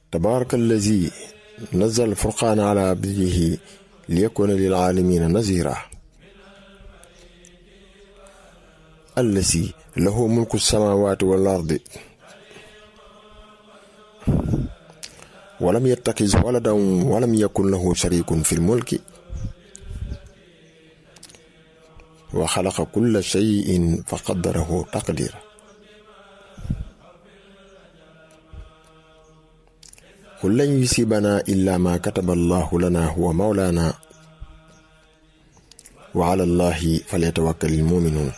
tabaraka allazi nazal furqaana ala abdihi liyakuna lil aalamiina nazira allazi lahu mulku samaawaati wal ardi walam yattaxiz waladan walam yakun lahu sharikun fil mulki wa xalaqa kulla shayin fa qaddarahu taqdira qul lan yusibana illa ma kataba allahu lana huwa mawlana wa ala allahi falyatawakkal almuminun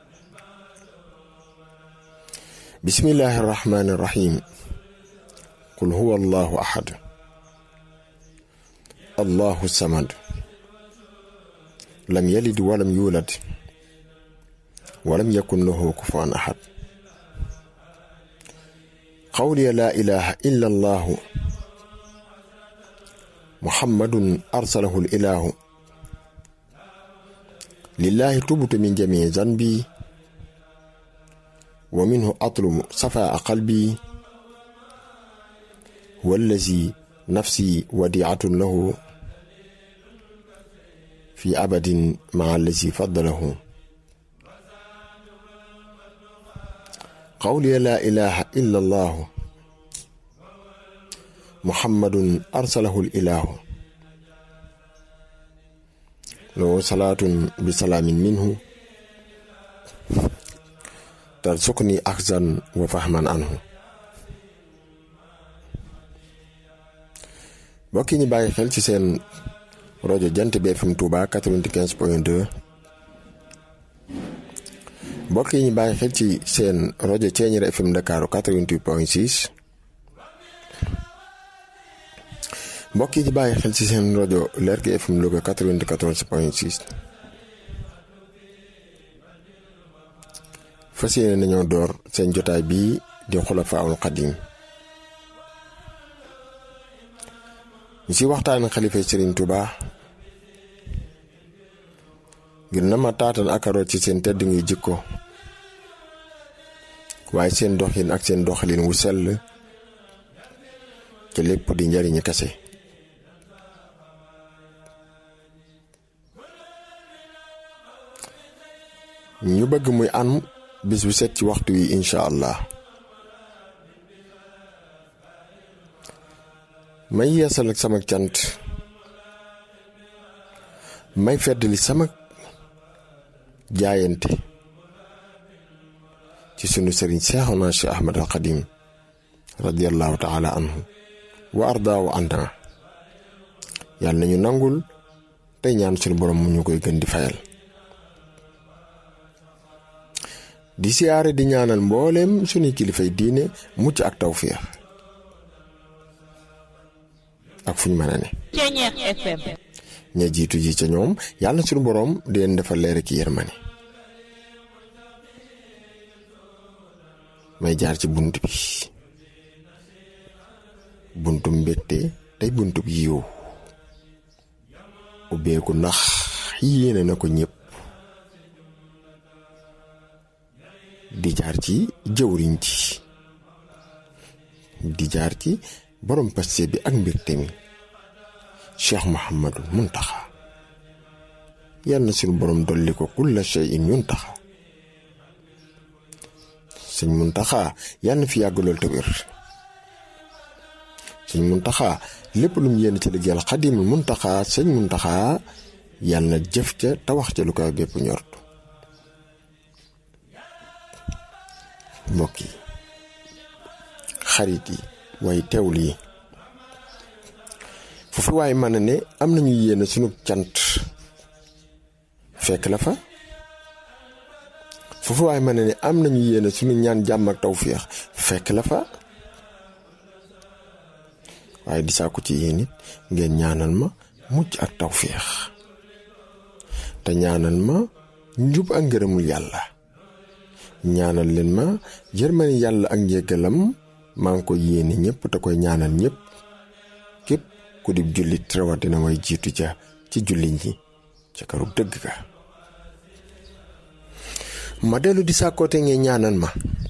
bismillahi arrahmani irrahim qul huwa allahu ahad allahu samad lam yalid walam yulad walam yakun lahu kufuwan ahad qawli la ilaha illa allahu muhammadun arsalahu ilahu lillahi tubtu min jamii zanbi wa minhu atlubu safaa qalbi wallazi nafsi wadiatun lahu fi abadin maa allazi faddalahu qawli laa ilaha illa allahu muhammadun arsalahu ilahu lahu salaatun bi salaamin minhu tarsukni axzan wa fahman anhu mbokk yi ñu bàyyi xel ci seen rajo jant bi FM Touba 95 point 2 mbokk yi ñu bàyyi xel ci seen rajo Ceeñeer FM Dakar 88 point 6 mbokk yi ñu bàyyi xel ci seen rajo Lergui FM Louga 94 point 6 fas yéene nañoo door seen jotaay bii di Xulafaa'ul Xadiim ñu si waxtaan xalifa Serigne Touba ngir na ma taatan akaroot ci seen tedd ngi jikko waaye seen doxin ak seen doxalin wu sell ca lépp di njariñu kese ñu bëgg muy an bis bu set ci waxtu wi incha allah may yeesal ak sama cant may feddali sama jaayante ci sunu sëriñ Seexuna Cheikh Ahmad al Xadim radiallahu taala anhu wa ardaawu anna yàlla nañu nangul tey ñaan sunu borom mu ñu koy gën di fayal di siyaare di ñaanal mbooleem sunuy kilifay diine mucc ak tawfiix ak fu ñu mën a ne Ceeñeer FM ña jiitu ji ca ñoom yàlla suñu boroom di leen defal leer ki yërmane may jaar ci bunt bi buntum mbégte tey buntub yiw ubbeeku ndax yéene na ko ñëpp di jaar ci jëwriñ ci di jaar ci borom paste bi ak mbégte mi cheikh Mouhamadul Muntaxa yal na suñu borom dolli ko kulla shay'in yuntaxa sëñ Muntaxa yal na fi yàgg lool te wér sëñ Muntaxa lépp lu mu yéene ci liggéeyal xadimul Muntaxa sëñ Muntaxa yal na jëf ca te wax ca lu ko gépp ñort mbokk yi xarit yi waaye teewul yi foofu waaye mën na ne am nañu yéene sunu cant fekk la fa foofu waaye mën na ne am nañu yéene sunu ñaan jàmm ak tawféex fekk la fa waaye di sàkku ci yéen it ngeen ñaanal ma mucc ak tawféex te ñaanal ma njub ak ngërëmul yàlla ñaanal leen ma yërmani yàlla ak njéggalam maa ngi ko yéene ñëpp te koy ñaanal ñëpp képp ku di jullit rawatina way jiitu ca ci jullit ñi ca këru dëgg ga ma dellu di sàkkoote ngeen ñaanal ma